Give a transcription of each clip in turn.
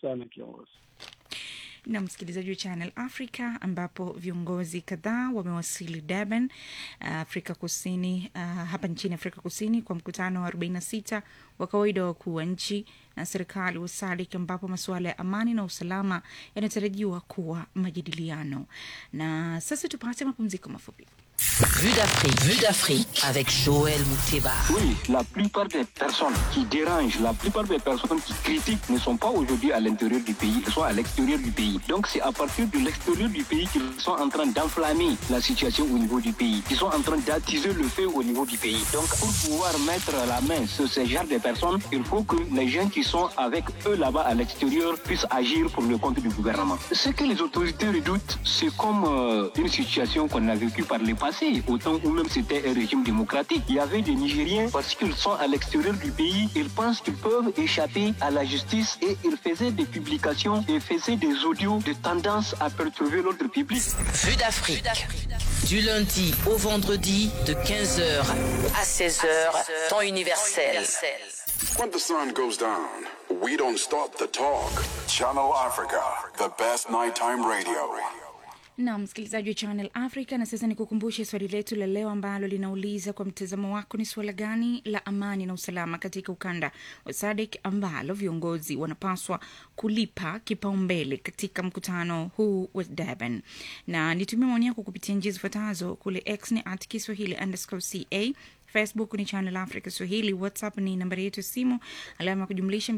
sana kiongozi. na msikilizaji wa Channel Africa ambapo viongozi kadhaa wamewasili Durban, uh, Afrika Kusini, uh, hapa nchini Afrika Kusini kwa mkutano wa 46 wa kawaida wa wakuu wa nchi na serikali wa SADC ambapo masuala ya amani na usalama yanatarajiwa kuwa majadiliano. Na sasa tupate mapumziko mafupi. Vue d'Afrique, Vue d'Afrique avec Joël Mouteba. Oui, la plupart des personnes qui dérangent, la plupart des personnes qui critiquent ne sont pas aujourd'hui à l'intérieur du pays, elles sont à l'extérieur du pays. Donc c'est à partir de l'extérieur du pays qu'ils sont en train d'enflammer la situation au niveau du pays, qu'ils sont en train d'attiser le feu au niveau du pays. Donc pour pouvoir mettre la main sur ce genre de personnes, il faut que les gens qui sont avec eux là-bas à l'extérieur puissent agir pour le compte du gouvernement. Ce que les autorités redoutent, c'est comme euh, une situation qu'on a vécue par le passé, au temps où même c'était un régime démocratique. Il y avait des Nigériens, parce qu'ils sont à l'extérieur du pays, ils pensent qu'ils peuvent échapper à la justice et ils faisaient des publications et faisaient des audios de tendance à perturber l'ordre public. Vue d'Afrique. Du lundi au vendredi de 15h à 16h, temps universel. When the sun goes down, we don't stop the talk. Channel Africa, the best nighttime radio. na msikilizaji wa Channel Africa. Na sasa nikukumbushe swali letu la leo ambalo linauliza kwa mtazamo wako, ni suala gani la amani na usalama katika ukanda wa SADC ambalo viongozi wanapaswa kulipa kipaumbele katika mkutano huu wa Durban? Na nitumia maoni yako kupitia njia zifuatazo: kule X ni at Kiswahili underscore ca Facebook ni Channel Africa Swahili, WhatsApp ni nambari yetu ya simu alama ya kujumlisha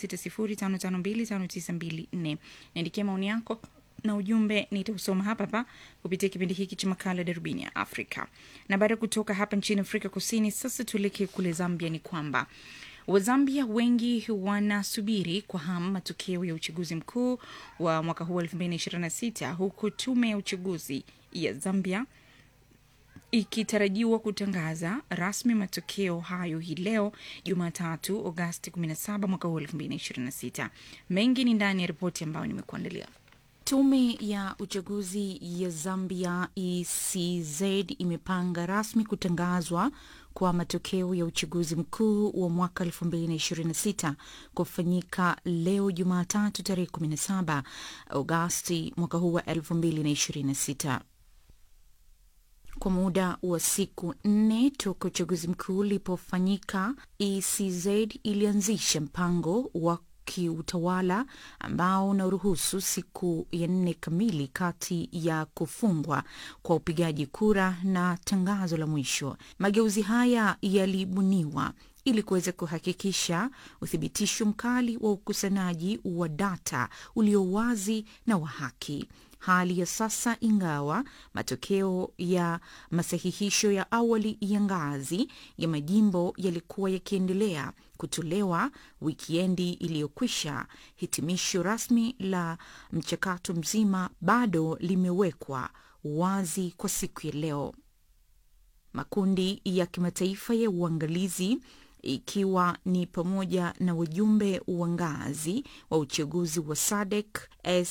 276055259254. Niandikia maoni yako na ujumbe nitausoma hapa hapa kupitia kipindi hiki cha makala darubini ya Afrika. Na baada ya kutoka hapa nchini Afrika Kusini, sasa tuelekee kule Zambia. Ni kwamba Wazambia wengi wanasubiri kwa hamu matokeo ya uchaguzi mkuu wa mwaka huu 2026 huku tume ya uchaguzi ya Zambia ikitarajiwa kutangaza rasmi matokeo hayo hii leo Jumatatu, Agosti 17 mwaka huu 2026. Mengi ni ndani ya ripoti ambayo nimekuandalia. Tume ya uchaguzi ya Zambia ECZ imepanga rasmi kutangazwa kwa matokeo ya uchaguzi mkuu wa mwaka 2026 kufanyika leo Jumatatu tarehe 17 Agosti mwaka huu wa 2026 kwa muda wa siku nne toka uchaguzi mkuu ulipofanyika, ECZ ilianzisha mpango wa kiutawala ambao unaruhusu siku ya nne kamili kati ya kufungwa kwa upigaji kura na tangazo la mwisho. Mageuzi haya yalibuniwa ili kuweza kuhakikisha uthibitisho mkali wa ukusanyaji wa data ulio wazi na wa haki. Hali ya sasa, ingawa matokeo ya masahihisho ya awali ya ngazi ya majimbo yalikuwa yakiendelea kutolewa wikiendi iliyokwisha, hitimisho rasmi la mchakato mzima bado limewekwa wazi kwa siku ya leo. Makundi ya kimataifa ya uangalizi ikiwa ni pamoja na wajumbe wa ngazi wa uchaguzi wa SADC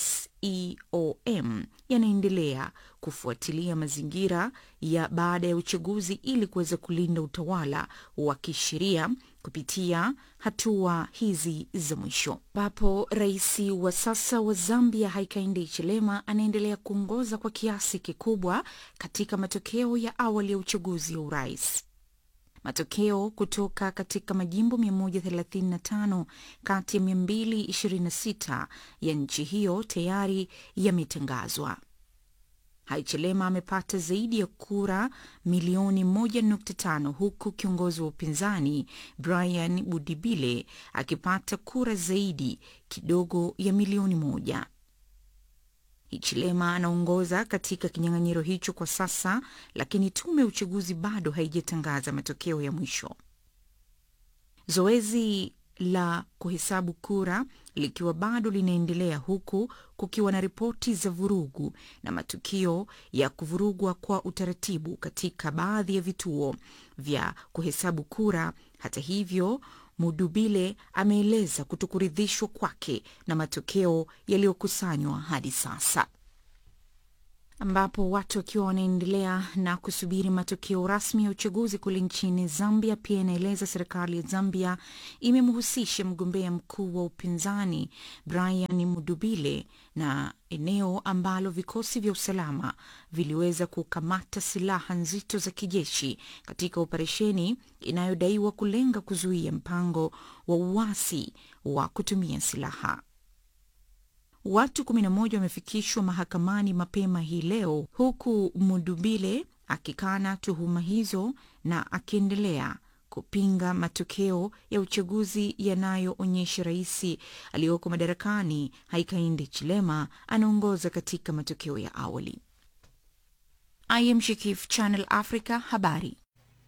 SEOM yanaendelea kufuatilia mazingira ya baada ya uchaguzi ili kuweza kulinda utawala wa kisheria kupitia hatua hizi za mwisho, ambapo rais wa sasa wa Zambia Hakainde Hichilema anaendelea kuongoza kwa kiasi kikubwa katika matokeo ya awali ya uchaguzi wa urais. Matokeo kutoka katika majimbo 135 kati ya 226 ya nchi hiyo tayari yametangazwa. Haichelema amepata zaidi ya kura milioni 1.5 huku kiongozi wa upinzani Brian Budibile akipata kura zaidi kidogo ya milioni moja. Hichilema anaongoza katika kinyang'anyiro hicho kwa sasa, lakini tume ya uchaguzi bado haijatangaza matokeo ya mwisho. Zoezi la kuhesabu kura likiwa bado linaendelea huku kukiwa na ripoti za vurugu na matukio ya kuvurugwa kwa utaratibu katika baadhi ya vituo vya kuhesabu kura. Hata hivyo, Mudubile ameeleza kutokuridhishwa kwake na matokeo yaliyokusanywa hadi sasa. ambapo watu wakiwa wanaendelea na kusubiri matokeo rasmi ya uchaguzi kule nchini Zambia. Pia inaeleza serikali ya Zambia imemhusisha mgombea mkuu wa upinzani Brian Mudubile na eneo ambalo vikosi vya usalama viliweza kukamata silaha nzito za kijeshi katika operesheni inayodaiwa kulenga kuzuia mpango wa uasi wa kutumia silaha. Watu 11 wamefikishwa mahakamani mapema hii leo huku Mudubile akikana tuhuma hizo na akiendelea kupinga matokeo ya uchaguzi yanayoonyesha rais aliyoko madarakani Hakainde Chilema anaongoza katika matokeo ya awali. I am Shikif, Channel Africa, habari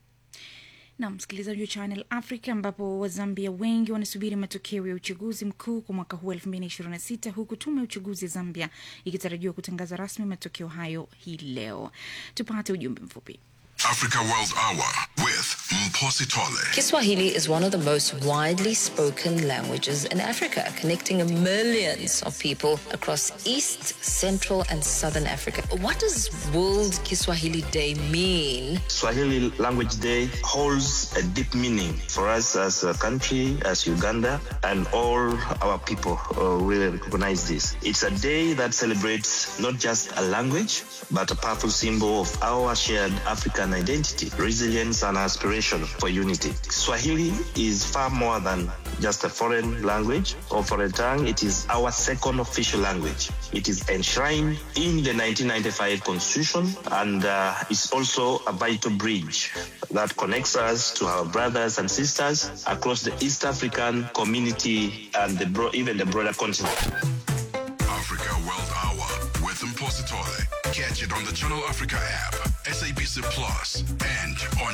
na msikilizaji wa Channel Africa, ambapo Wazambia wengi wanasubiri matokeo ya uchaguzi mkuu kwa mwaka huu 2026 huku tume ya uchaguzi ya Zambia ikitarajiwa kutangaza rasmi matokeo hayo hii leo. Tupate ujumbe mfupi. Africa World Hour with Mposi Tole. Kiswahili is one of the most widely spoken languages in Africa, connecting millions of people across East, Central, and Southern Africa. What does World Kiswahili Day mean? Swahili Language Day holds a deep meaning for us as a country, as Uganda, and all our people uh, really recognize this. It's a day that celebrates not just a language, but a powerful symbol of our shared African identity, resilience, and aspiration for unity. Swahili is far more than just a foreign language or foreign tongue. It is our second official language. It is enshrined in the 1995 Constitution and uh, is also a vital bridge that connects us to our brothers and sisters across the East African community and the bro- even the broader continent. Africa World Hour with Mposi Tole. Catch it on the Channel Africa app, SABC Plus, and on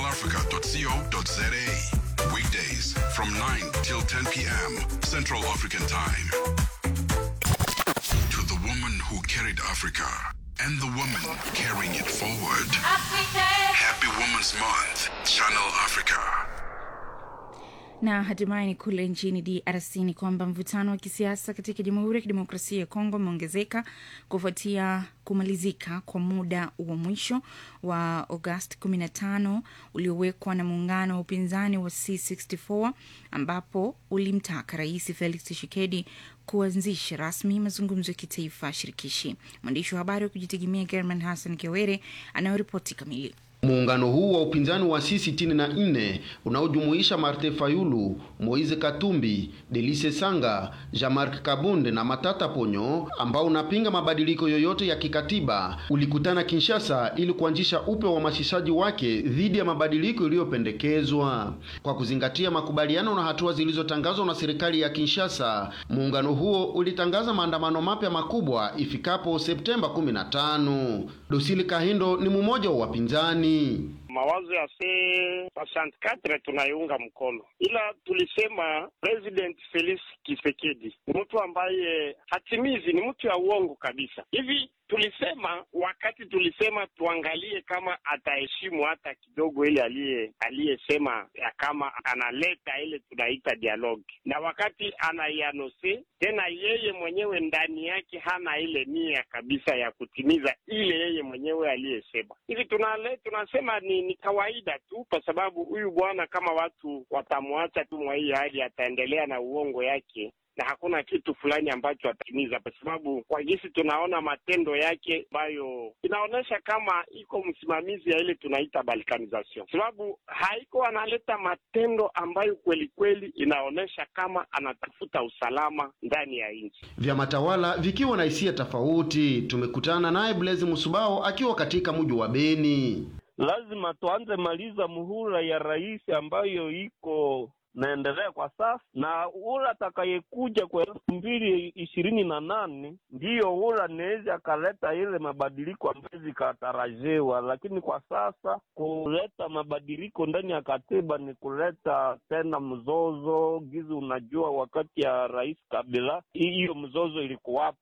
channelafrica.co.za. Weekdays from 9 till 10 p.m. Central African Time. To the woman who carried Africa and the woman carrying it forward. Happy Women's Month, Channel Africa. Na hatimaye ni kule nchini DRC ni kwamba mvutano wa kisiasa katika Jamhuri ya Kidemokrasia ya Kongo umeongezeka kufuatia kumalizika kwa muda wa mwisho wa Agosti 15 uliowekwa na muungano wa upinzani wa C64 ambapo ulimtaka Rais Felix Tshisekedi kuanzisha rasmi mazungumzo ya kitaifa shirikishi. Mwandishi wa habari wa kujitegemea German Hassan Kiwere anayoripoti kamili. Muungano huu wa upinzani wa C64 unaojumuisha Martin Fayulu, Moise Katumbi, Delice Sanga, Jean-Marc Kabunde na Matata Ponyo ambao unapinga mabadiliko yoyote ya kikatiba ulikutana Kinshasa ili kuanzisha upya uhamasishaji wake dhidi ya mabadiliko iliyopendekezwa. Kwa kuzingatia makubaliano na hatua zilizotangazwa na serikali ya Kinshasa, muungano huo ulitangaza maandamano mapya makubwa ifikapo Septemba 15. Dosili Kahindo ni mmoja wa wapinzani. Mawazo ya C64 tunaiunga mkono, ila tulisema President Felix Tshisekedi ni mtu ambaye hatimizi, ni mtu ya uongo kabisa. Hivi tulisema wakati tulisema tuangalie kama ataheshimu hata kidogo ile aliye aliyesema ya kama analeta ile tunaita dialogue, na wakati anaianose tena, yeye mwenyewe ndani yake hana ile nia kabisa ya kutimiza ile yeye mwenyewe aliyesema. Hivi tunale tunasema ni, ni kawaida tu, kwa sababu huyu bwana kama watu watamwacha tu mwa hii hali, ataendelea na uongo yake na hakuna kitu fulani ambacho atimiza, kwa sababu kwa jinsi tunaona matendo yake ambayo inaonyesha kama iko msimamizi ya ile tunaita balkanization, sababu haiko analeta matendo ambayo kweli kweli inaonyesha kama anatafuta usalama ndani ya nchi. Vyama tawala vikiwa na hisia tofauti. Tumekutana naye Blaise Musubao akiwa katika mji wa Beni. Lazima tuanze maliza muhula ya rais ambayo iko naendelea kwa sasa na ule atakayekuja kwa elfu mbili ishirini na nane ndiyo ule anaweza akaleta ile mabadiliko ambayo zikatarajiwa, lakini kwa sasa kuleta mabadiliko ndani ya katiba ni kuleta tena mzozo gizi. Unajua, wakati ya rais Kabila hiyo mzozo ilikuwapo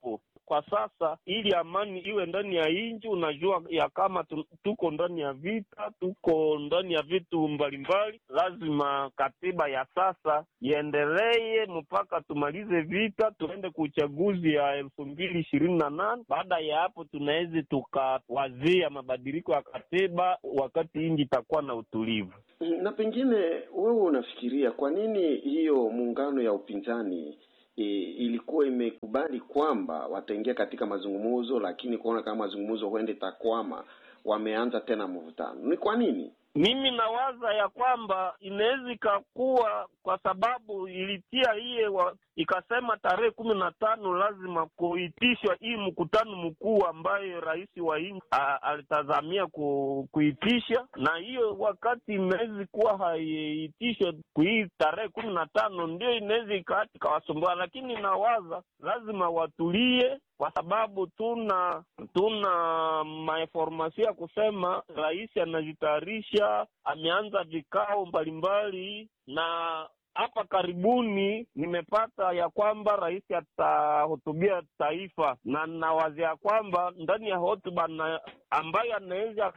kwa sasa, ili amani iwe ndani ya nchi. Unajua ya kama tu, tuko ndani ya vita, tuko ndani ya vitu mbalimbali. Lazima katiba ya sasa iendelee mpaka tumalize vita, tuende ku uchaguzi ya elfu mbili ishirini na nane. Baada ya hapo, tunaweza tukawazia mabadiliko ya katiba wakati nchi itakuwa na utulivu. Na pengine wewe unafikiria kwa nini hiyo muungano ya upinzani e, ilikuwa imekubali kwamba wataingia katika mazungumzo, lakini kuona kama mazungumzo huende takwama, wameanza tena mvutano? Ni kwa nini? Mimi nawaza ya kwamba inaweza ikakuwa kwa sababu ilitia hiye wa, ikasema tarehe kumi na tano lazima kuitishwa hii mkutano mkuu ambayo rais wa nchi alitazamia ku, kuitisha, na hiyo wakati inaweza kuwa haiitishwe hii tarehe kumi na tano ndio inaweza ikati ikawasumbua, lakini nawaza lazima watulie kwa sababu tuna tuna mainformasio ya kusema rais anajitayarisha, ameanza vikao mbalimbali, na hapa karibuni nimepata ya kwamba rais atahutubia taifa, na nawazia kwamba ndani ya hotuba ambayo anaweza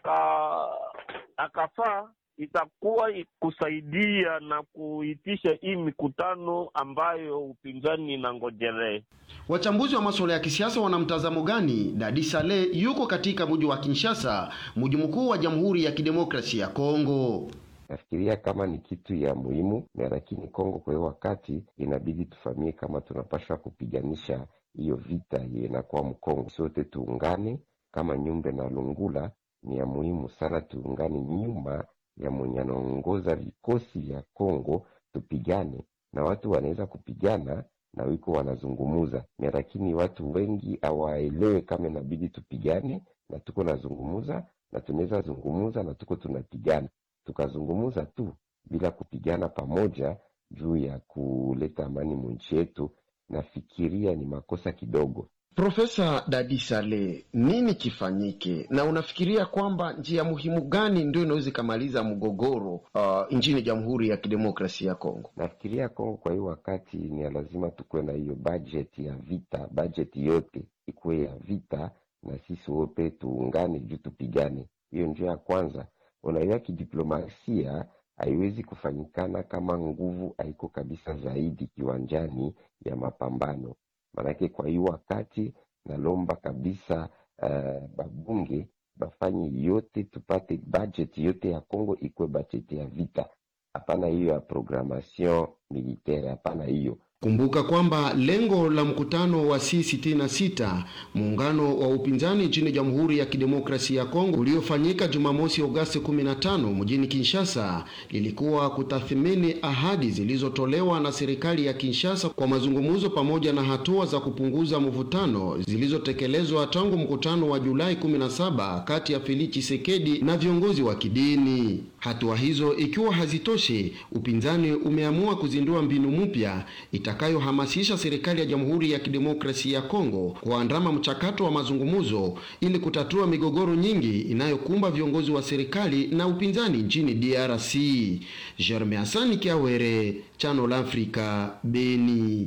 akafaa itakuwa kusaidia na kuitisha hii mikutano ambayo upinzani inangojelee. Wachambuzi wa masuala ya kisiasa wana mtazamo gani? Dadi Sale yuko katika mji wa Kinshasa, mji mkuu wa Jamhuri ya Kidemokrasia ya Kongo. Nafikiria kama ni kitu ya muhimu na lakini Kongo kwa hiyo wakati inabidi tufamie kama tunapaswa kupiganisha hiyo vita inakuwa Mkongo, sote tuungane kama Nyumbe na Lungula. Ni ya muhimu sana tuungane nyuma ya mwenye anaongoza vikosi vya Kongo, tupigane na watu wanaweza kupigana na wiko wanazungumuza, lakini watu wengi hawaelewe kama inabidi tupigane, na tuko nazungumuza na tunaweza zungumuza na tuko tunapigana, tukazungumuza tu bila kupigana pamoja juu ya kuleta amani munchi yetu, nafikiria ni makosa kidogo. Profesa Dadi Sale, nini kifanyike, na unafikiria kwamba njia muhimu gani ndio inaweza ikamaliza mgogoro uh, nchini Jamhuri ya Kidemokrasia ya Kongo? Nafikiria Kongo kwa hiyo wakati ni lazima tukuwe na hiyo bajeti ya vita, bajeti yote ikuwe ya vita, na sisi wote tuungane juu tupigane. Hiyo njia ya kwanza. Unajua, kidiplomasia haiwezi kufanyikana kama nguvu haiko kabisa zaidi kiwanjani ya mapambano Manake kwa hiyo wakati nalomba kabisa uh, babunge bafanye yote tupate budget yote ya Kongo ikuwe budget ya vita, hapana hiyo ya programmation militaire, hapana hiyo. Kumbuka kwamba lengo la mkutano wa C66 muungano wa upinzani nchini Jamhuri ya Kidemokrasia ya Kongo uliofanyika Jumamosi Agosti 15 mjini Kinshasa lilikuwa kutathmini ahadi zilizotolewa na serikali ya Kinshasa kwa mazungumzo pamoja na hatua za kupunguza mvutano zilizotekelezwa tangu mkutano wa Julai 17 kati ya Felix Tshisekedi na viongozi wa kidini. Hatua hizo ikiwa hazitoshi, upinzani umeamua kuzindua mbinu mpya itakayohamasisha serikali ya Jamhuri ya Kidemokrasia ya Kongo kuandama mchakato wa mazungumzo ili kutatua migogoro nyingi inayokumba viongozi wa serikali na upinzani nchini DRC. Jerme Hasani Kiawere, Channel Africa, Beni.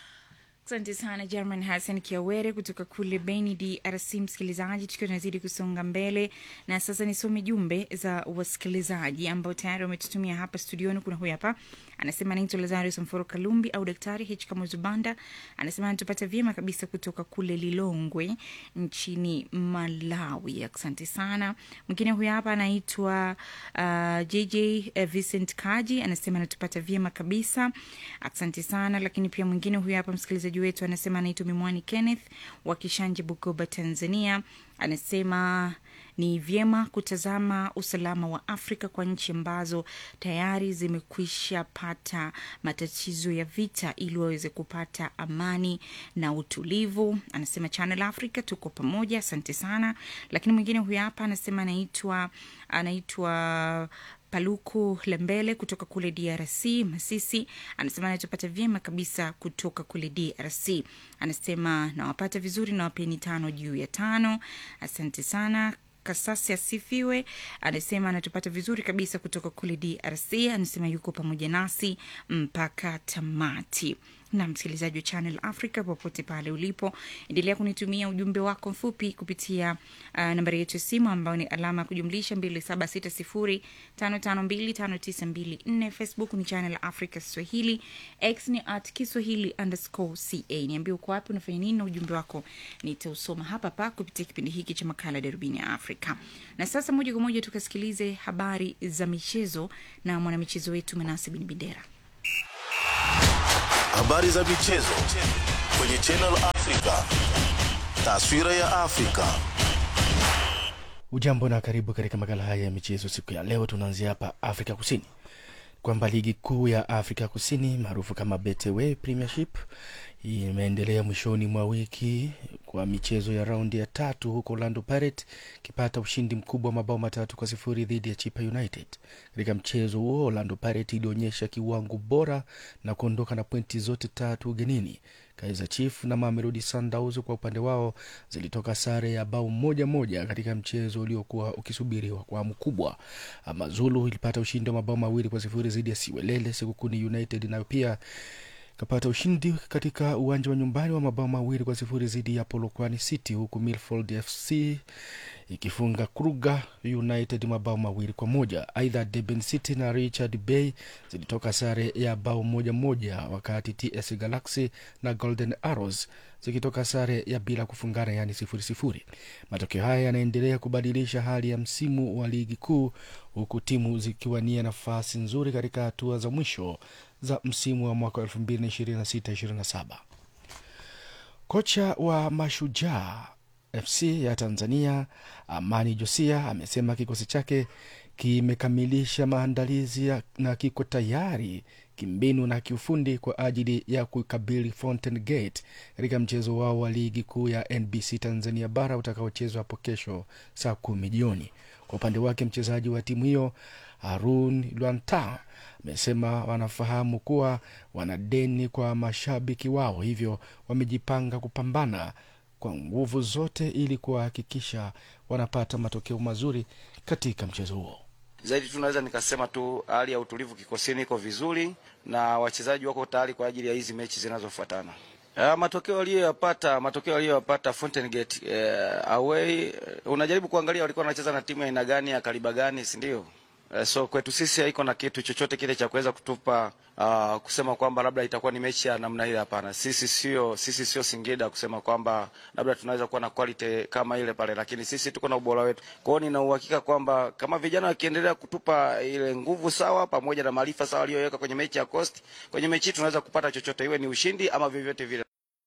Asante sana German Hassan Kiawere kutoka kule Beni, DRC. Msikilizaji, tukiwa tunazidi kusonga mbele, na sasa nisome jumbe za wasikilizaji ambao tayari wametutumia hapa studioni. Kuna huyu hapa anasema anaitwa Lazarus Mforo Kalumbi au Daktari H Kamuzubanda, anasema anatupata vyema kabisa kutoka kule Lilongwe nchini Malawi. Asante sana. Mwingine huyu hapa anaitwa uh, JJ uh, Vincent Kaji, anasema anatupata vyema kabisa, asante sana. Lakini pia mwingine huyu hapa msikilizaji wetu anasema anaitwa Mimwani Kenneth wa Kishanje, Bukoba, Tanzania. Anasema ni vyema kutazama usalama wa Afrika kwa nchi ambazo tayari zimekwisha pata matatizo ya vita ili waweze kupata amani na utulivu. Anasema Channel Africa tuko pamoja, asante sana. Lakini mwingine huyu hapa anasema anaitwa anaitwa Paluku Lembele kutoka kule DRC Masisi, anasema anatupata vyema kabisa kutoka kule DRC. Anasema nawapata vizuri, nawapeni tano juu ya tano. Asante sana. Kasasi asifiwe, anasema anatupata vizuri kabisa kutoka kule DRC. Anasema yuko pamoja nasi mpaka tamati. na msikilizaji wa Channel Africa popote pale ulipo, endelea kunitumia ujumbe wako mfupi kupitia uh, nambari yetu ya simu ambayo ni alama ya kujumlisha 276055259254. Facebook ni Channel Africa Swahili, X ni at Kiswahili underscore ca. Niambie uko wapi, unafanya nini na ujumbe wako nitausoma hapa pa kupitia kipindi hiki cha makala Darubini ya Afrika. Na sasa moja kwa moja tukasikilize habari za michezo na mwanamichezo wetu Manase Bin Bendera. Habari za michezo kwenye Channel Africa. Taswira ya Afrika. Ujambo na karibu katika makala haya ya michezo. Siku ya leo tunaanzia hapa Afrika Kusini, kwamba ligi kuu ya Afrika Kusini maarufu kama Betway Premiership imeendelea mwishoni mwa wiki kwa michezo ya raundi ya tatu, huko Orlando Pirates ikipata ushindi mkubwa wa mabao matatu kwa sifuri dhidi ya Chipa United. Katika mchezo huo Orlando Pirates ilionyesha kiwango bora na kuondoka na pointi zote tatu ugenini. Kaizer Chiefs na Mamelodi Sundowns kwa upande wao zilitoka sare ya bao moja moja katika mchezo uliokuwa ukisubiriwa kwa hamu kubwa. Amazulu ilipata ushindi wa mabao mawili kwa sifuri dhidi ya Siwelele. Sekukuni United nayo pia kapata ushindi katika uwanja wa nyumbani wa mabao mawili kwa sifuri dhidi ya Polokwane City, huku Milford FC ikifunga Kruger United mabao mawili kwa moja. Aidha, Durban City na Richard Bay zilitoka sare ya bao moja moja, wakati TS Galaxy na Golden Arrows zikitoka sare ya bila kufungana, yaani sifuri sifuri. Matokeo haya yanaendelea kubadilisha hali ya msimu wa ligi kuu, huku timu zikiwania nafasi nzuri katika hatua za mwisho za msimu wa mwaka 2026-27. Kocha wa Mashujaa FC ya Tanzania Amani Josia amesema kikosi chake kimekamilisha maandalizi ya- na kiko tayari kimbinu na kiufundi kwa ajili ya kukabili Fountain Gate katika mchezo wao wa ligi kuu ya NBC Tanzania bara utakaochezwa hapo kesho saa kumi jioni. Kwa upande wake mchezaji wa timu hiyo Harun Lwanta amesema wanafahamu kuwa wana deni kwa mashabiki wao, hivyo wamejipanga kupambana kwa nguvu zote ili kuwahakikisha wanapata matokeo mazuri katika mchezo huo. Zaidi tunaweza nikasema tu hali ya utulivu kikosini iko vizuri na wachezaji wako tayari kwa ajili ya hizi mechi zinazofuatana. Uh, matokeo aliyoyapata matokeo aliyoyapata Fountain Gate uh, away uh, unajaribu kuangalia walikuwa wanacheza na timu ya aina gani ya kaliba gani, si ndio? Uh, so kwetu sisi haiko na kitu chochote kile cha kuweza kutupa uh, kusema kwamba labda itakuwa ni mechi ya namna ile. Hapana, sisi sio sisi sio Singida kusema kwamba labda tunaweza kuwa na quality kama ile pale, lakini sisi tuko na ubora wetu. Kwa hiyo nina uhakika kwamba kama vijana wakiendelea kutupa ile nguvu sawa pamoja na maarifa sawa aliyoweka kwenye mechi ya Coast, kwenye mechi hii tunaweza kupata chochote, iwe ni ushindi ama vyovyote vile.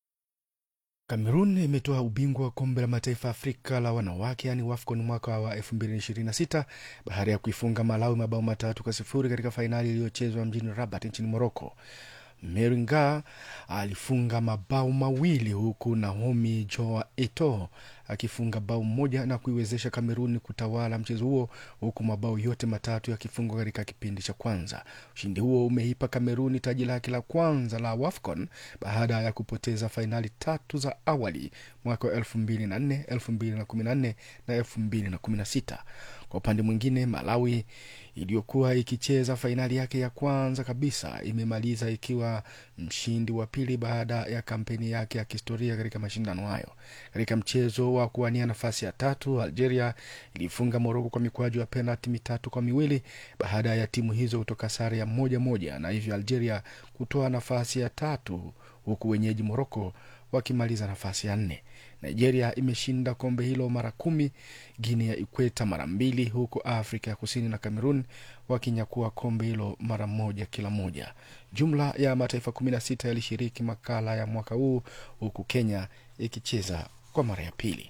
Kamerun imetoa ubingwa wa kombe la mataifa Afrika la wanawake yaani WAFCON mwaka wa 2026 baada ya kuifunga Malawi mabao matatu kwa sifuri katika fainali iliyochezwa mjini Rabat nchini Moroko. Meringa alifunga mabao mawili huku Naomi Joa Eto akifunga bao moja na kuiwezesha Kameruni kutawala mchezo huo huku mabao yote matatu yakifungwa katika kipindi cha kwanza. Ushindi huo umeipa Kameruni taji lake la kwanza la WAFCON baada ya kupoteza fainali tatu za awali mwaka wa elfu mbili na nne elfu mbili na kumi na nne na elfu mbili na kumi na sita. Kwa upande mwingine, Malawi iliyokuwa ikicheza fainali yake ya kwanza kabisa imemaliza ikiwa mshindi wa pili baada ya kampeni yake ya kihistoria katika mashindano hayo. Katika mchezo wa kuwania nafasi ya tatu, Algeria ilifunga Moroko kwa mikwaju ya penalti mitatu kwa miwili baada ya timu hizo kutoka sare ya moja moja, na hivyo Algeria kutoa nafasi ya tatu huku wenyeji Moroko wakimaliza nafasi ya nne. Nigeria imeshinda kombe hilo mara kumi, Guinea ya Ikweta mara mbili, huku Afrika ya Kusini na Cameroon wakinyakua kombe hilo mara moja kila moja. Jumla ya mataifa kumi na sita yalishiriki makala ya mwaka huu, huku Kenya ikicheza kwa mara ya pili.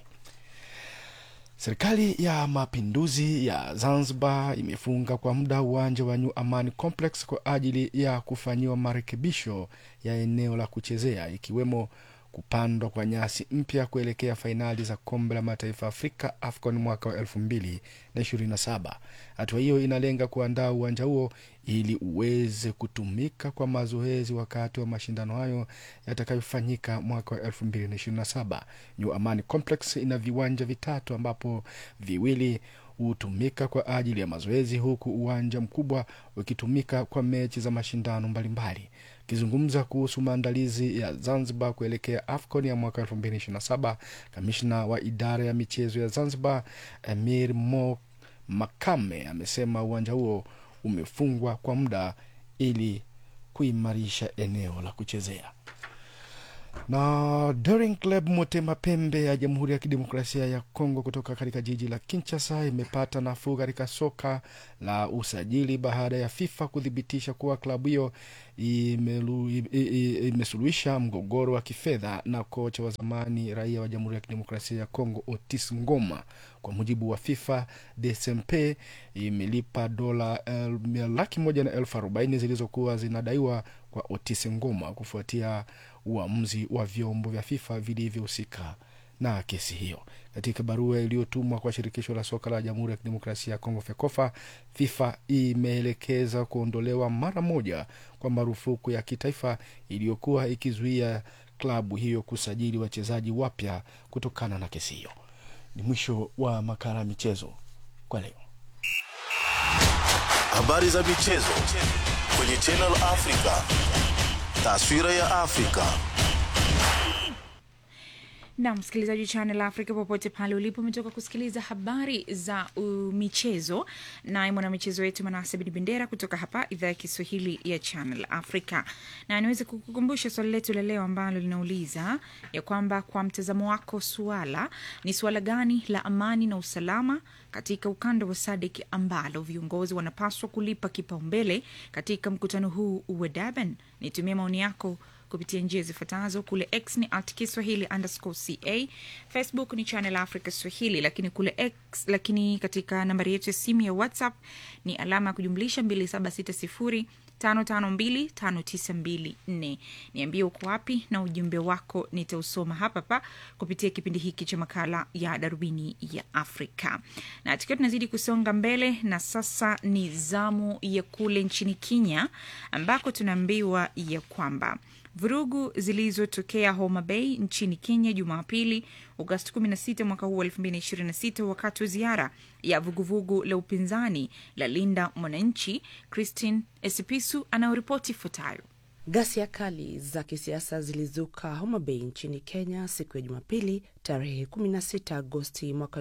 Serikali ya Mapinduzi ya Zanzibar imefunga kwa muda uwanja wa New Amani Complex kwa ajili ya kufanyiwa marekebisho ya eneo la kuchezea ikiwemo kupandwa kwa nyasi mpya kuelekea fainali za kombe la mataifa Afrika AFCON mwaka wa elfu mbili na ishirini na saba. Hatua hiyo inalenga kuandaa uwanja huo ili uweze kutumika kwa mazoezi wakati wa mashindano hayo yatakayofanyika mwaka wa elfu mbili na ishirini na saba. New Amani Complex ina viwanja vitatu ambapo viwili hutumika kwa ajili ya mazoezi huku uwanja mkubwa ukitumika kwa mechi za mashindano mbalimbali. Akizungumza kuhusu maandalizi ya Zanzibar kuelekea AFCON ya mwaka 2027, kamishna wa idara ya michezo ya Zanzibar Amir Mo Makame amesema uwanja huo umefungwa kwa muda ili kuimarisha eneo la kuchezea na Daring Club Motema Pembe ya Jamhuri ya Kidemokrasia ya Kongo kutoka katika jiji la Kinshasa imepata nafuu katika soka la usajili baada ya FIFA kuthibitisha kuwa klabu hiyo imesuluhisha mgogoro wa kifedha na kocha wa zamani raia wa Jamhuri ya Kidemokrasia ya Kongo Otis Ngoma. Kwa mujibu wa FIFA, DSMP imelipa dola laki moja na elfu arobaini zilizokuwa zinadaiwa kwa Otis Ngoma kufuatia uamuzi wa vyombo vya FIFA vilivyohusika na kesi hiyo. Katika barua iliyotumwa kwa shirikisho la soka la Jamhuri ya Kidemokrasia ya Kongo FEKOFA, FIFA imeelekeza kuondolewa mara moja kwa marufuku ya kitaifa iliyokuwa ikizuia klabu hiyo kusajili wachezaji wapya kutokana na kesi hiyo. Ni mwisho wa makala ya michezo kwa leo. Habari za michezo kwenye Channel Africa. Taswira ya Afrika. na msikilizaji wa Channel Africa popote pale ulipo, umetoka kusikiliza habari za uh, michezo naye mwanamichezo wetu Manase Bin Bendera kutoka hapa idhaa ya Kiswahili ya Channel Africa, na niweze kukukumbusha swali letu la leo ambalo linauliza ya kwamba kwa mtazamo wako, suala ni suala gani la amani na usalama katika ukanda wa SADC ambalo viongozi wanapaswa kulipa kipaumbele katika mkutano huu wa Durban? Nitumie maoni yako kupitia njia zifuatazo. Kule X ni at Kiswahili underscore ca, Facebook ni Channel Africa Swahili, lakini kule X, lakini katika nambari yetu ya simu ya WhatsApp ni alama ya kujumlisha 2760 5525924. Niambie uko wapi na ujumbe wako nitausoma hapa pa kupitia kipindi hiki cha makala ya darubini ya Afrika. Na tukiwa tunazidi kusonga mbele, na sasa ni zamu ya kule nchini Kenya ambako tunaambiwa ya kwamba vurugu zilizotokea Homa Bay nchini Kenya Jumapili Agosti 16 mwaka huu 2026 wakati wa ziara ya vuguvugu la upinzani la Linda Mwananchi. Christine Esipisu anayoripoti ifuatayo. Ghasia kali za kisiasa zilizuka Homa Bay nchini Kenya siku ya Jumapili tarehe 16 Agosti mwaka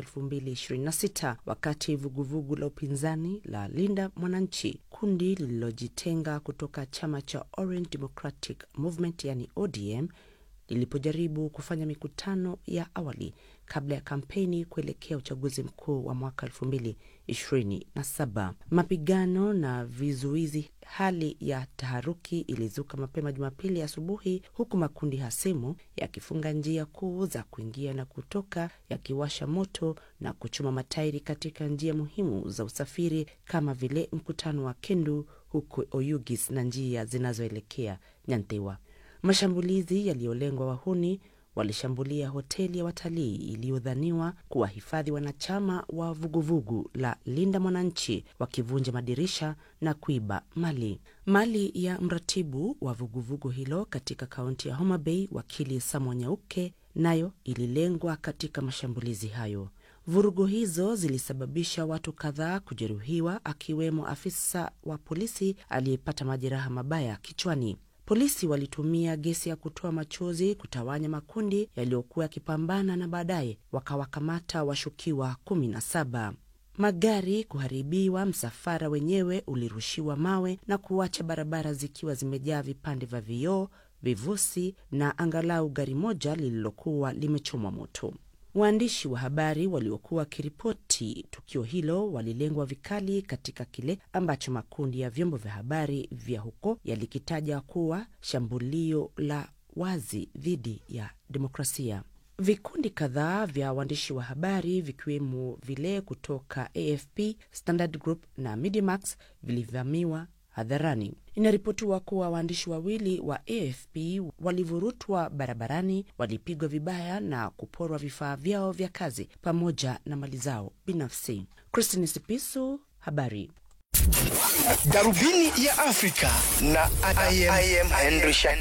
2026 wakati vuguvugu la upinzani la Linda Mwananchi, kundi lililojitenga kutoka chama cha Orange Democratic Movement yani ODM lilipojaribu kufanya mikutano ya awali kabla ya kampeni kuelekea uchaguzi mkuu wa mwaka elfu mbili ishirini na saba. Mapigano na vizuizi, hali ya taharuki ilizuka mapema Jumapili asubuhi, huku makundi hasimu yakifunga njia kuu za kuingia na kutoka, yakiwasha moto na kuchoma matairi katika njia muhimu za usafiri kama vile mkutano wa Kendu huko Oyugis na njia zinazoelekea Nyantewa. Mashambulizi yaliyolengwa wahuni walishambulia hoteli ya watalii iliyodhaniwa kuwahifadhi wanachama wa vuguvugu la Linda Mwananchi, wakivunja madirisha na kuiba mali. Mali ya mratibu wa vuguvugu hilo katika kaunti ya Homa Bay, wakili Samwa Nyauke, nayo ililengwa katika mashambulizi hayo. Vurugu hizo zilisababisha watu kadhaa kujeruhiwa, akiwemo afisa wa polisi aliyepata majeraha mabaya kichwani. Polisi walitumia gesi ya kutoa machozi kutawanya makundi yaliyokuwa yakipambana na baadaye wakawakamata washukiwa kumi na saba. Magari kuharibiwa, msafara wenyewe ulirushiwa mawe na kuacha barabara zikiwa zimejaa vipande vya vioo, vivusi na angalau gari moja lililokuwa limechomwa moto. Waandishi wa habari waliokuwa wakiripoti tukio hilo walilengwa vikali katika kile ambacho makundi ya vyombo vya habari vya huko yalikitaja kuwa shambulio la wazi dhidi ya demokrasia. Vikundi kadhaa vya waandishi wa habari vikiwemo vile kutoka AFP, Standard Group na Mediamax vilivamiwa hadharani. Inaripotiwa kuwa waandishi wawili wa AFP walivurutwa barabarani, walipigwa vibaya na kuporwa vifaa vyao vya kazi pamoja na mali zao binafsi. Christine Sipisu, habari. Darubini ya Afrika na I am, I am Henry Shakif.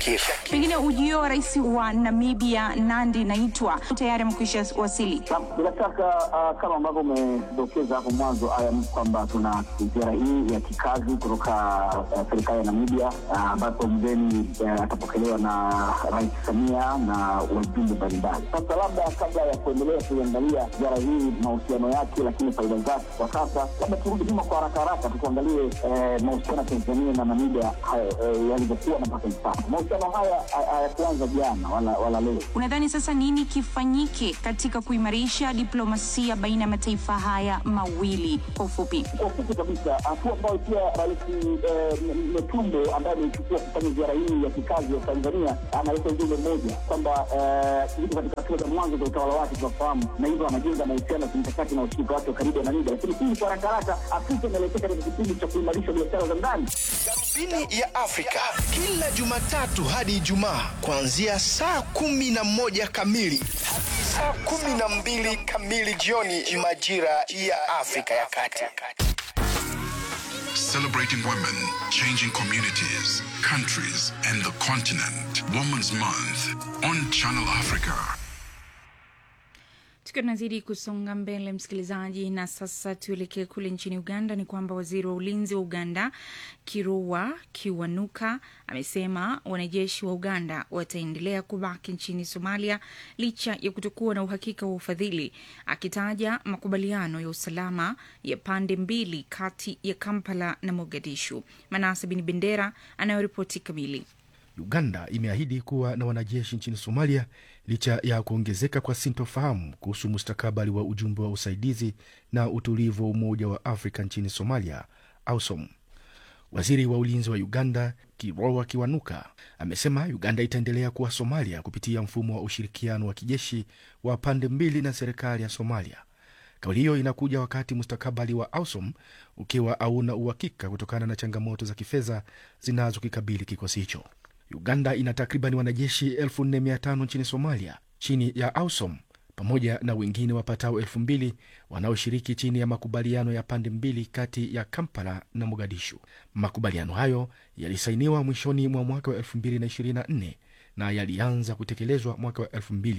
Pengine ujio wa rais wa Namibia Nandi Naitwa tayari amekwisha wasili. Bila shaka uh, kama ambavyo umedokeza hapo mwanzo ayam kwamba tuna ziara hii ya kikazi kutoka uh, serikali ya Namibia ambapo uh, mgeni uh, atapokelewa na Rais Samia na wajumbe mbalimbali. Sasa labda kabla ya kuendelea kuiangalia ziara hii mahusiano yake, lakini faida zake kwa sasa, labda turudi nyuma kwa haraka haraka tukuangalie eh, mahusiano ya Tanzania na Namibia eh, yalivyokuwa na mpaka hivi sasa. Mahusiano haya hayakuanza jana wala, wala leo. Unadhani sasa nini kifanyike katika kuimarisha diplomasia baina ya mataifa haya mawili? Kwa ufupi, kwa ufupi kabisa, hatua ambayo pia Rais Metumbo ambaye ameichukua kufanya ziara hii ya kikazi ya Tanzania analeta ujumbe mmoja kwamba yuko katika hatua za mwanzo za utawala wake, tunafahamu, na hivyo anajenga mahusiano ya kimkakati na ushirika wake wa karibu na Namibia. Lakini hii kwa haraka haraka, Afrika inaelekea katika kipindi cha kuimarisha biashara za ndani. Darubini ya Afrika kila Jumatatu hadi Ijumaa kuanzia saa kumi na moja kamili hadi saa kumi na mbili kamili jioni majira ya Afrika ya Kati. Celebrating women, changing communities, countries, and the continent. Women's Month on Channel Africa. tukiwa tunazidi kusonga mbele msikilizaji na sasa tuelekee kule nchini uganda ni kwamba waziri wa ulinzi wa uganda kirua kiwanuka amesema wanajeshi wa uganda wataendelea kubaki nchini somalia licha ya kutokuwa na uhakika wa ufadhili akitaja makubaliano ya usalama ya pande mbili kati ya kampala na mogadishu manase bin bendera anayoripoti kamili Uganda imeahidi kuwa na wanajeshi nchini Somalia licha ya kuongezeka kwa sintofahamu kuhusu mustakabali wa ujumbe wa usaidizi na utulivu wa Umoja wa Afrika nchini Somalia, AUSOM. Waziri wa ulinzi wa Uganda Kiroa Kiwanuka amesema Uganda itaendelea kuwa Somalia kupitia mfumo wa ushirikiano wa kijeshi wa pande mbili na serikali ya Somalia. Kauli hiyo inakuja wakati mustakabali wa AUSOM ukiwa hauna uhakika kutokana na changamoto za kifedha zinazokikabili kikosi hicho. Uganda ina takriban wanajeshi 4500 nchini Somalia chini ya AUSOM pamoja na wengine wapatao elfu mbili wanaoshiriki chini ya makubaliano ya pande mbili kati ya Kampala na Mogadishu. Makubaliano hayo yalisainiwa mwishoni mwa mwaka wa 2024 na yalianza kutekelezwa mwaka wa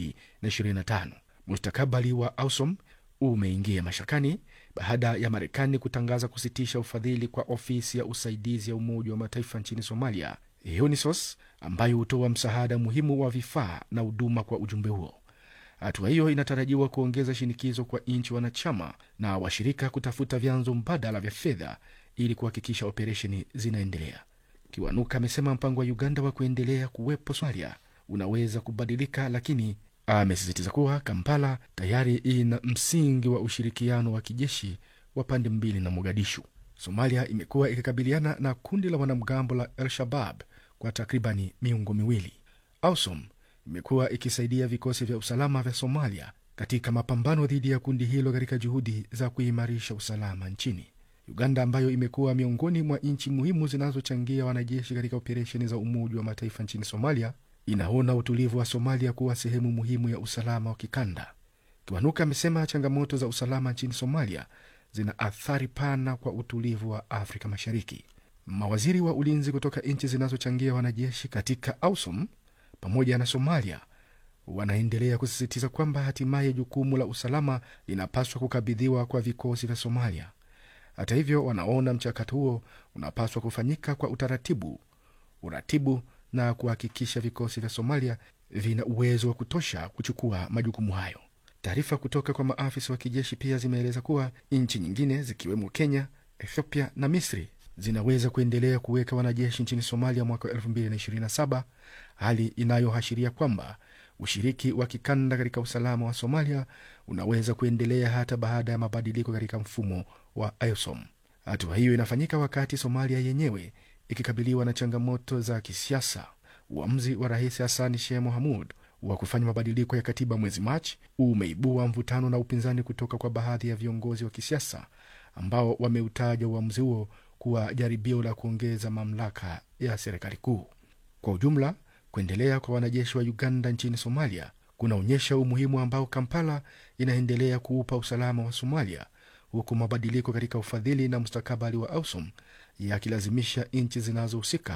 2025. Mustakabali wa AUSOM umeingia mashakani baada ya Marekani kutangaza kusitisha ufadhili kwa ofisi ya usaidizi ya Umoja wa Mataifa nchini Somalia, UNISOS, ambayo hutoa msaada muhimu wa vifaa na huduma kwa ujumbe huo. Hatua hiyo inatarajiwa kuongeza shinikizo kwa nchi wanachama na washirika kutafuta vyanzo mbadala vya fedha ili kuhakikisha operesheni zinaendelea. Kiwanuka amesema mpango wa Uganda wa kuendelea kuwepo Somalia unaweza kubadilika, lakini amesisitiza kuwa Kampala tayari ina msingi wa ushirikiano wa kijeshi wa pande mbili na Mogadishu. Somalia imekuwa ikikabiliana na kundi la wanamgambo la El Shabab kwa takribani miongo miwili. AUSOM imekuwa ikisaidia vikosi vya usalama vya Somalia katika mapambano dhidi ya kundi hilo katika juhudi za kuimarisha usalama nchini. Uganda ambayo imekuwa miongoni mwa nchi muhimu zinazochangia wanajeshi katika operesheni za Umoja wa Mataifa nchini Somalia inaona utulivu wa Somalia kuwa sehemu muhimu ya usalama wa kikanda. Kiwanuka amesema changamoto za usalama nchini Somalia zina athari pana kwa utulivu wa Afrika Mashariki. Mawaziri wa ulinzi kutoka nchi zinazochangia wanajeshi katika AUSOM pamoja na Somalia wanaendelea kusisitiza kwamba hatimaye jukumu la usalama linapaswa kukabidhiwa kwa vikosi vya Somalia. Hata hivyo, wanaona mchakato huo unapaswa kufanyika kwa utaratibu, uratibu na kuhakikisha vikosi vya Somalia vina uwezo wa kutosha kuchukua majukumu hayo. Taarifa kutoka kwa maafisa wa kijeshi pia zimeeleza kuwa nchi nyingine zikiwemo Kenya, Ethiopia na Misri zinaweza kuendelea kuweka wanajeshi nchini Somalia mwaka wa 2027, hali inayoashiria kwamba ushiriki wa kikanda katika usalama wa Somalia unaweza kuendelea hata baada ya mabadiliko katika mfumo wa AUSOM. Hatua hiyo inafanyika wakati Somalia yenyewe ikikabiliwa na changamoto za kisiasa. Uamuzi wa Rais Hassan Sheikh Mohamud wa kufanya mabadiliko ya katiba mwezi Machi umeibua mvutano na upinzani kutoka kwa baadhi ya viongozi wa kisiasa ambao wameutaja uamuzi huo kuwa jaribio la kuongeza mamlaka ya serikali kuu. Kwa ujumla, kuendelea kwa wanajeshi wa Uganda nchini Somalia kunaonyesha umuhimu ambao Kampala inaendelea kuupa usalama wa Somalia, huku mabadiliko katika ufadhili na mustakabali wa AUSOM yakilazimisha nchi zinazohusika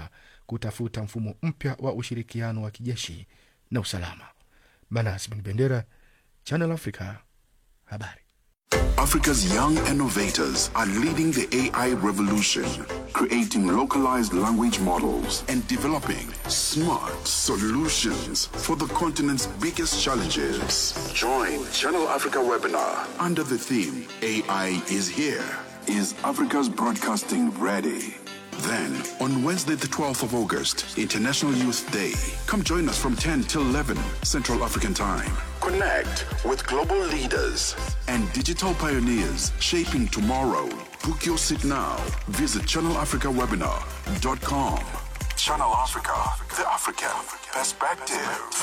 kutafuta mfumo mpya wa ushirikiano wa kijeshi na usalama. Manas Bin Bendera, Channel Africa, habari. Africa's young innovators are leading the AI revolution, creating localized language models and developing smart solutions for the continent's biggest challenges. Join Channel Africa webinar under the theme AI is here. Is Africa's broadcasting ready? Then, on Wednesday, the 12th of August, International Youth Day, come join us from 10 till 11 Central African Time. Connect with global leaders and digital pioneers shaping tomorrow. Book your seat now. Visit channelafricawebinar.com. Channel Africa, the African perspective.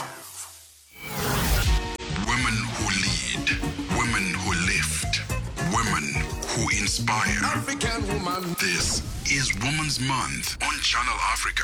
Women who lead, women who lift, women who inspire. African woman. This is Women's Month on Channel Africa.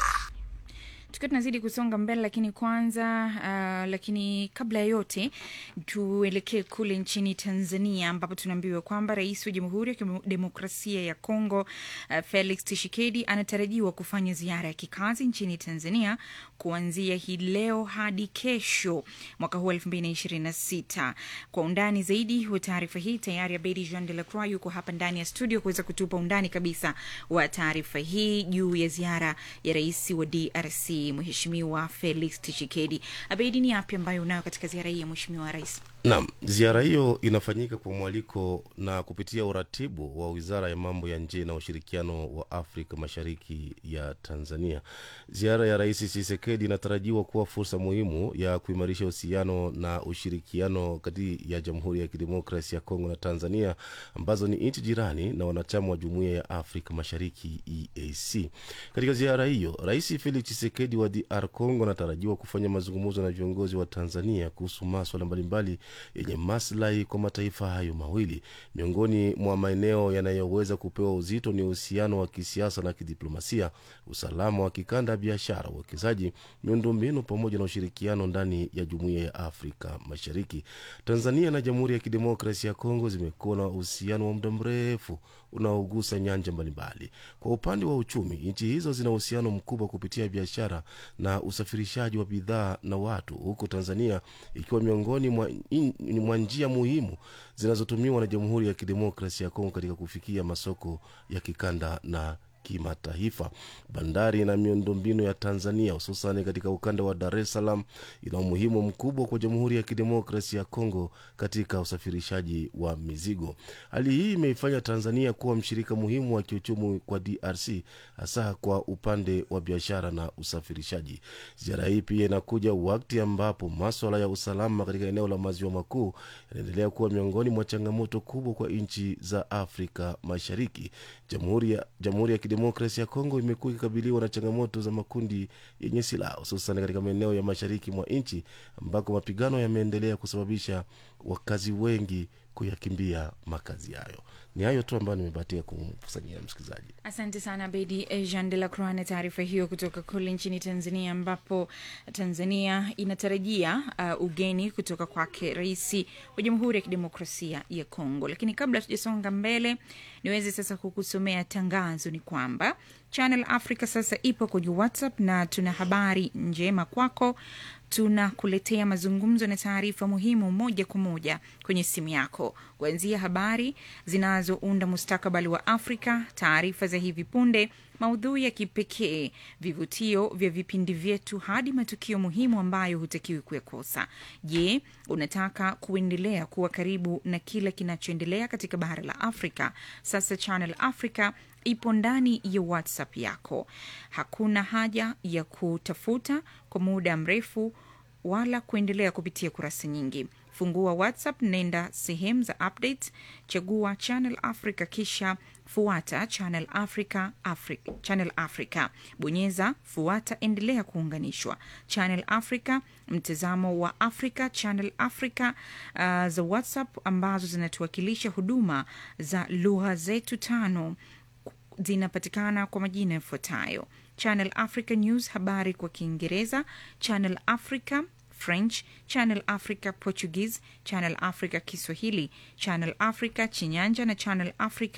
tukiwa tunazidi kusonga mbele lakini kwanza uh, lakini kabla ya yote tuelekee kule nchini tanzania ambapo tunaambiwa kwamba rais wa jamhuri ya kidemokrasia ya congo uh, felix tishikedi anatarajiwa kufanya ziara ya kikazi nchini tanzania kuanzia hii leo hadi kesho mwaka huu elfu mbili na ishirini na sita kwa undani zaidi wa taarifa hii tayari abedi jean de la croix yuko hapa ndani ya studio kuweza kutupa undani kabisa wa taarifa hii juu ya ziara ya rais wa drc mheshimiwa felix tishikedi abedi ni yapi ambayo unayo katika ziara hii ya mheshimiwa rais Naam, ziara hiyo inafanyika kwa mwaliko na kupitia uratibu wa Wizara ya Mambo ya Nje na Ushirikiano wa Afrika Mashariki ya Tanzania. Ziara ya Rais Tshisekedi inatarajiwa kuwa fursa muhimu ya kuimarisha uhusiano na ushirikiano kati ya Jamhuri ya Kidemokrasia ya Kongo na Tanzania ambazo ni nchi jirani na wanachama wa Jumuiya ya Afrika Mashariki EAC. Katika ziara hiyo, Rais Felix Tshisekedi wa DR Congo anatarajiwa kufanya mazungumzo na viongozi wa Tanzania kuhusu maswala mbalimbali yenye maslahi kwa mataifa hayo mawili. Miongoni mwa maeneo yanayoweza kupewa uzito ni uhusiano wa kisiasa na kidiplomasia, usalama wa kikanda, biashara, uwekezaji, miundombinu pamoja na ushirikiano ndani ya jumuiya ya Afrika Mashariki. Tanzania na Jamhuri ya Kidemokrasia ya Kongo zimekuwa na uhusiano wa muda mrefu unaogusa nyanja mbalimbali. Kwa upande wa uchumi, nchi hizo zina uhusiano mkubwa kupitia biashara na usafirishaji wa bidhaa na watu, huku Tanzania ikiwa miongoni mwa, in, mwa njia muhimu zinazotumiwa na Jamhuri ya Kidemokrasia ya Kongo katika kufikia masoko ya kikanda na kimataifa. Bandari na miundombinu ya Tanzania hususan katika ukanda wa Dar es Salaam ina umuhimu mkubwa kwa Jamhuri ya Kidemokrasia ya Kongo katika usafirishaji wa mizigo. Hali hii imeifanya Tanzania kuwa mshirika muhimu wa kiuchumi kwa DRC, hasa kwa upande wa biashara na usafirishaji. Ziara hii pia inakuja wakati ambapo maswala ya usalama katika eneo la maziwa makuu yanaendelea kuwa miongoni mwa changamoto kubwa kwa nchi za Afrika Mashariki. Jamhuri ya, Jamhuri ya Kidemokrasia ya Kongo imekuwa ikikabiliwa na changamoto za makundi yenye silaha hususan katika maeneo ya mashariki mwa nchi ambako mapigano yameendelea kusababisha wakazi wengi kuyakimbia makazi yayo. Ni hayo tu ambayo nimebahatika kumkusanyia msikilizaji. asante sana bedi jean de la croix na taarifa hiyo kutoka kule nchini tanzania ambapo tanzania inatarajia uh, ugeni kutoka kwake rais wa jamhuri ya kidemokrasia ya kongo lakini kabla tujasonga mbele niweze sasa kukusomea tangazo ni kwamba channel africa sasa ipo kwenye whatsapp na tuna habari njema kwako tunakuletea mazungumzo na taarifa muhimu moja kwa moja kwenye simu yako kuanzia habari zinazounda mustakabali wa afrika taarifa za hivi punde maudhui ya kipekee vivutio vya vipindi vyetu hadi matukio muhimu ambayo hutakiwi kuyakosa je unataka kuendelea kuwa karibu na kila kinachoendelea katika bara la afrika sasa channel africa ipo ndani ya whatsapp yako hakuna haja ya kutafuta kwa muda mrefu wala kuendelea kupitia kurasa nyingi fungua whatsapp nenda sehemu za updates chagua channel africa kisha fuata channel africa, africa channel africa bonyeza fuata endelea kuunganishwa channel africa mtazamo wa africa channel africa uh, za whatsapp ambazo zinatuwakilisha huduma za lugha zetu tano zinapatikana kwa majina yafuatayo channel africa news habari kwa kiingereza channel africa french channel africa portuguese channel africa kiswahili channel africa chinyanja na channel africa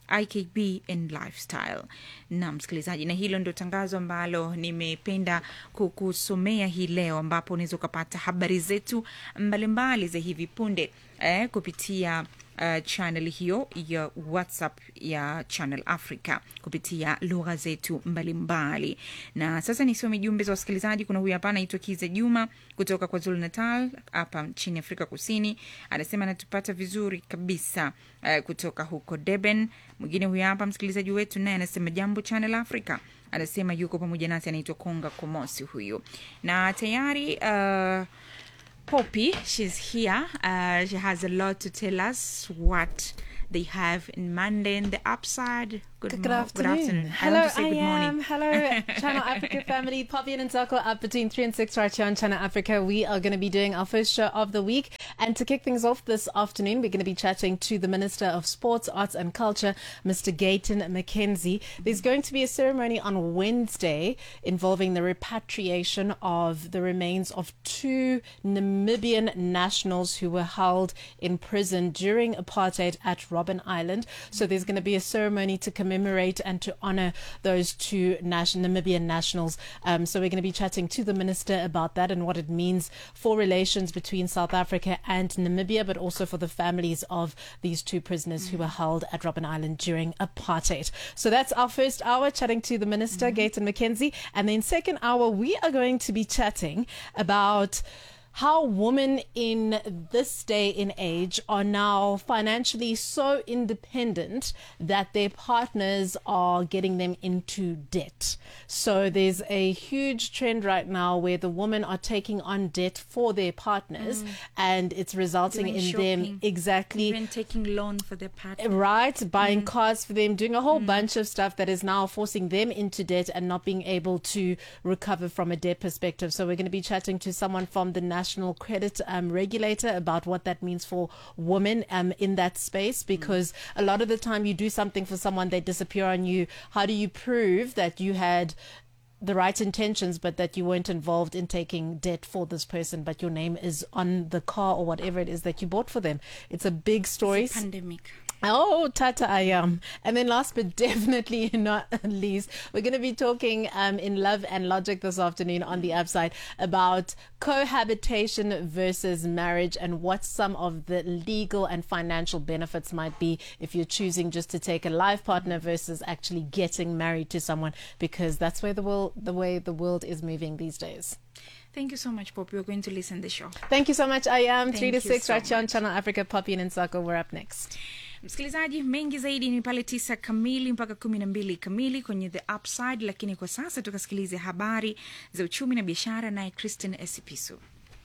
ikb and lifestyle na msikilizaji na hilo ndio tangazo ambalo nimependa kukusomea hii leo ambapo unaweza ukapata habari zetu mbalimbali za hivi punde eh, kupitia uh, channel hiyo ya whatsapp ya channel africa kupitia lugha zetu mbalimbali na sasa nisome jumbe za wasikilizaji kuna huyu hapa anaitwa kiza juma kutoka kwa zulu natal hapa nchini afrika kusini anasema anatupata vizuri kabisa uh, kutoka huko deben mwingine huyu hapa msikilizaji wetu naye anasema jambo channel africa anasema yuko pamoja nasi anaitwa konga komosi huyu na tayari uh, Poppy, she's here. Uh, she has a lot to tell us what they have in Monday in the upside. Good, Good, mo- afternoon. I Hello, want to say I good morning. am. Hello, Channel Africa family. Poppy and Nsako up between 3 and 6 right here on Channel Africa. We are going to be doing our first show of the week. And to kick things off this afternoon, we're going to be chatting to the Minister of Sports, Arts and Culture, Mr. Gayton McKenzie. There's going to be a ceremony on Wednesday involving the repatriation of the remains of two Namibian nationals who were held in prison during apartheid at Robben Island. So there's going to be a ceremony to commemorate and to honor those two nation- Namibian nationals. Um, so we're going to be chatting to the minister about that and what it means for relations between South Africa and Namibia, but also for the families of these two prisoners who were held at Robben Island during apartheid. So that's our first hour chatting to the minister, Gayton McKenzie. And then second hour, we are going to be chatting about how women in this day and age are now financially so independent that their partners are getting them into debt. So there's a huge trend right now where the women are taking on debt for their partners Mm. and it's resulting Doing in shopping, them exactly Even taking loan for their partner. Right, buying cars for them, doing a whole bunch of stuff that is now forcing them into debt and not being able to recover from a debt perspective. So we're going to be chatting to someone from the National Credit um, Regulator about what that means for women um, in that space. Because a lot of the time, you do something for someone, they disappear on you. How do you prove that you had? the right intentions, but that you weren't involved in taking debt for this person, but your name is on the car or whatever it is that you bought for them. It's a big story. It's a pandemic. Oh, Tata I am. And then last but definitely not least, we're going to be talking um, in Love and Logic this afternoon on the upside about cohabitation versus marriage and what some of the legal and financial benefits might be if you're choosing just to take a life partner versus actually getting married to someone because that's where the world the way the world is moving these days. Thank you so much, Poppy. We're going to listen the show. Thank you so much. I am Thank 3 to you 6 so right here on Channel Africa Poppy and Nsako. We're up next. msikilizaji mengi zaidi ni pale tisa kamili mpaka kumi na mbili kamili kwenye the upside lakini kwa sasa tukasikilize habari za uchumi na biashara naye christin esipisu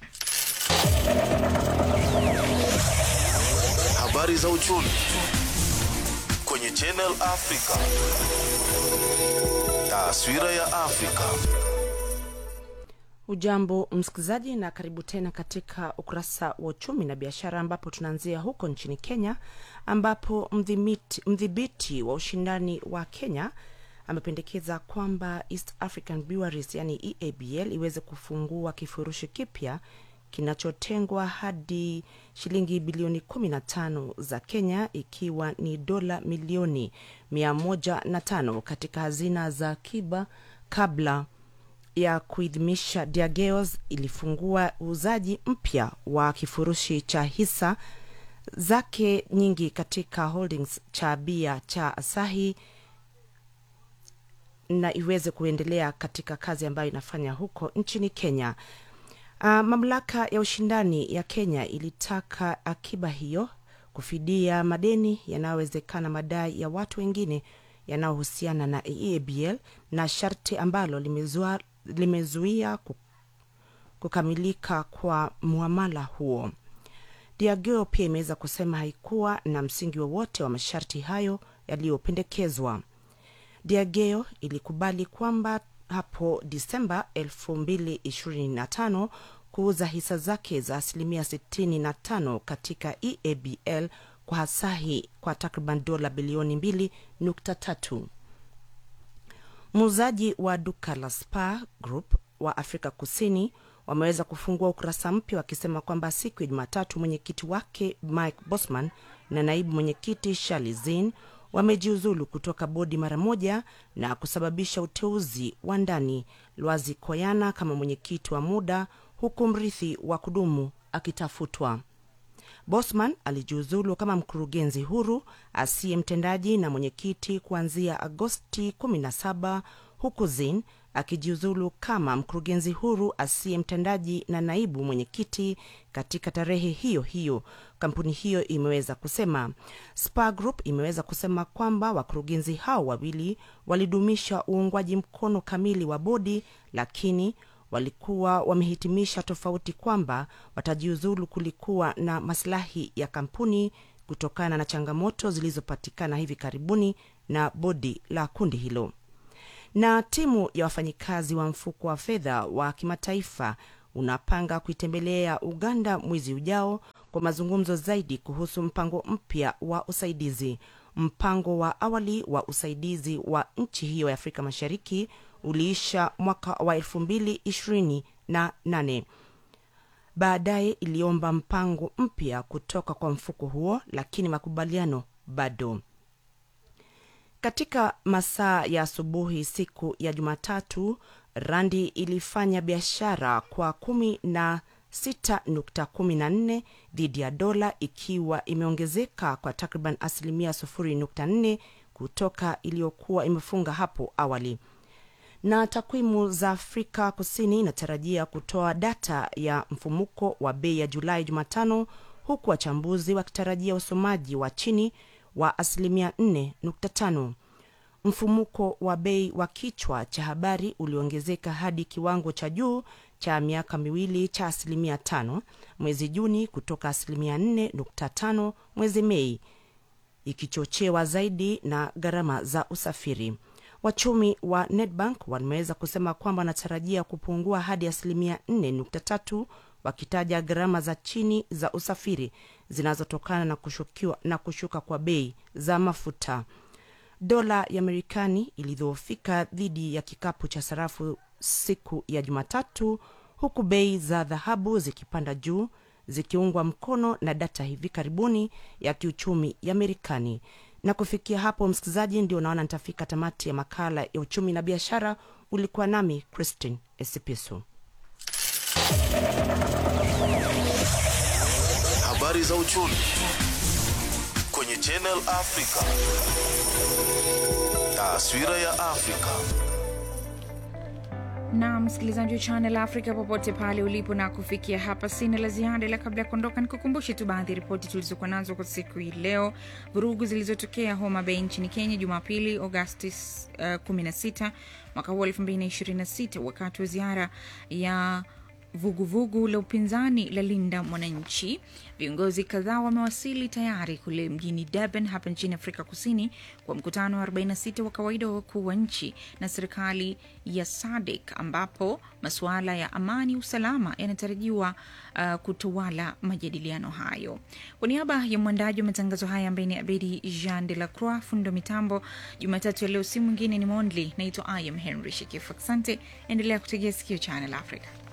Habari za uchumi kwenye Channel Africa. Taswira ya Afrika. Ujambo msikilizaji, na karibu tena katika ukurasa wa uchumi na biashara, ambapo tunaanzia huko nchini Kenya, ambapo mdhimiti- mdhibiti wa ushindani wa Kenya amependekeza kwamba East African Breweries yani EABL iweze kufungua kifurushi kipya kinachotengwa hadi shilingi bilioni 15 za Kenya ikiwa ni dola milioni 105 katika hazina za akiba kabla ya kuidhimisha Diageos ilifungua uuzaji mpya wa kifurushi cha hisa zake nyingi katika holdings cha bia cha Asahi na iweze kuendelea katika kazi ambayo inafanya huko nchini Kenya. Uh, mamlaka ya ushindani ya Kenya ilitaka akiba hiyo kufidia madeni yanayowezekana madai ya watu wengine yanayohusiana na EABL na sharti ambalo limezua, limezuia ku- kukamilika kwa muamala huo. Diageo pia imeweza kusema haikuwa na msingi wowote wa masharti hayo yaliyopendekezwa. Diageo ilikubali kwamba hapo Disemba 2025 kuuza hisa zake za asilimia 65 katika EABL kwa Asahi kwa takriban dola bilioni 2.3. Muuzaji wa duka la Spar Group wa Afrika Kusini wameweza kufungua ukurasa mpya wakisema kwamba siku ya Jumatatu mwenyekiti wake Mike Bosman na naibu mwenyekiti Shali Zin wamejiuzulu kutoka bodi mara moja na kusababisha uteuzi wa ndani Lwazi Koyana kama mwenyekiti wa muda huku mrithi wa kudumu akitafutwa. Bosman alijiuzulu kama mkurugenzi huru asiye mtendaji na mwenyekiti kuanzia Agosti 17 huku Zin akijiuzulu kama mkurugenzi huru asiye mtendaji na naibu mwenyekiti katika tarehe hiyo hiyo. Kampuni hiyo imeweza kusema. Spar Group imeweza kusema kwamba wakurugenzi hao wawili walidumisha uungwaji mkono kamili wa bodi, lakini walikuwa wamehitimisha tofauti kwamba watajiuzulu kulikuwa na maslahi ya kampuni kutokana na changamoto zilizopatikana hivi karibuni na bodi la kundi hilo. Na timu ya wafanyikazi wa mfuko wa fedha wa kimataifa unapanga kuitembelea Uganda mwezi ujao kwa mazungumzo zaidi kuhusu mpango mpya wa usaidizi. Mpango wa awali wa usaidizi wa nchi hiyo ya Afrika Mashariki uliisha mwaka wa elfu mbili ishirini na nane. Baadaye iliomba mpango mpya kutoka kwa mfuko huo, lakini makubaliano bado. Katika masaa ya asubuhi siku ya Jumatatu, randi ilifanya biashara kwa kumi na 6.14 dhidi ya dola ikiwa imeongezeka kwa takriban asilimia 0.4 kutoka iliyokuwa imefunga hapo awali. Na takwimu za Afrika Kusini inatarajia kutoa data ya mfumuko wa bei ya Julai Jumatano, huku wachambuzi wakitarajia usomaji wa chini wa asilimia 4.5. Mfumuko wa bei wa kichwa cha habari uliongezeka hadi kiwango cha juu cha miaka miwili cha asilimia tano mwezi Juni kutoka asilimia 4.5 mwezi Mei, ikichochewa zaidi na gharama za usafiri. Wachumi wa Nedbank wameweza kusema kwamba wanatarajia kupungua hadi asilimia 4.3 wakitaja gharama za chini za usafiri zinazotokana na, kushukiwa, na kushuka kwa bei za mafuta. Dola ya Marekani ilidhoofika dhidi ya kikapu cha sarafu siku ya Jumatatu, huku bei za dhahabu zikipanda juu zikiungwa mkono na data hivi karibuni ya kiuchumi ya Marekani. Na kufikia hapo, msikilizaji, ndio naona nitafika tamati ya makala ya uchumi na biashara. Ulikuwa nami Christine Esipisu. Habari za uchumi kwenye Channel Africa. Taswira ya Afrika. na msikilizaji wa Channel Africa popote pale ulipo, na kufikia hapa sina la ziada, ila kabla ya kuondoka nikukumbushe tu baadhi ya ripoti tulizokuwa nazo kwa siku hii leo. Vurugu zilizotokea Homa Bay nchini Kenya Jumapili Agosti uh, 16 mwaka huu 2026 wakati wa ziara ya vuguvugu vugu la upinzani la Linda Mwananchi. Viongozi kadhaa wamewasili tayari kule mjini Durban hapa nchini Afrika Kusini kwa mkutano wa 46 wa kawaida wa wakuu wa nchi na serikali ya SADC ambapo masuala ya amani, usalama yanatarajiwa uh, kutawala majadiliano hayo. Kwa niaba ya mwandaji wa matangazo haya ambaye ni Abedi Jean de la Croix, fundo mitambo Jumatatu ya leo, si mwingine ni Mondli. Naitwa I am Henry Shekifu. Asante, endelea kutegea sikio Channel Africa.